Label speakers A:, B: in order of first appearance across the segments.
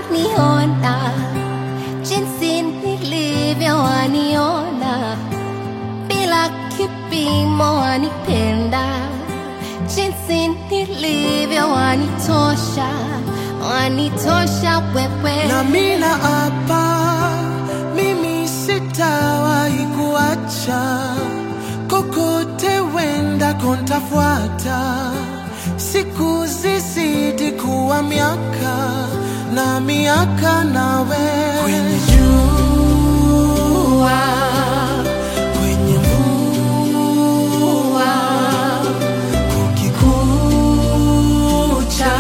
A: waniona jinsi nilivyo, waniona bila kipimo, wanipenda jinsi nilivyo, wanitosha, wanitosha wewe
B: na mina hapa mimi sitawahi kuacha kokote wenda kontafuata siku zizidi kuwa miaka na miaka nawe kwenye jua kwenye mvua kukikucha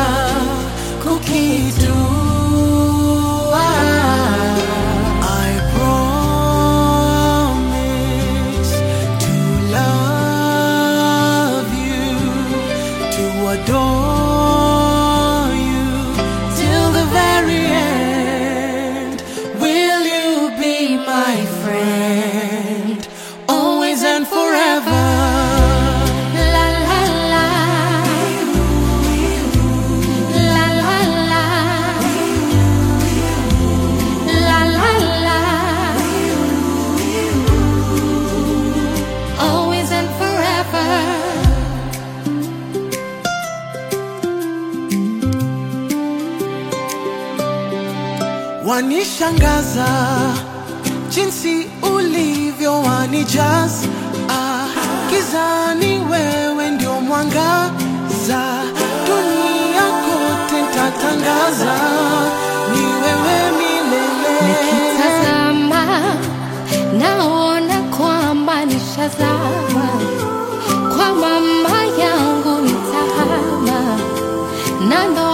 B: kukitua I promise to love you to adore you till the very end will you be my friend always and forever
A: La la la. La la la. La la la. Always and forever.
B: wanishangaza jinsi ulivyo wanijaza ah, gizani wewe ndio mwangaza dunia kote ntatangaza ni wewe milele
A: Nikitazama naona kwamba nishazama kwa mama yangu nitahama na ndo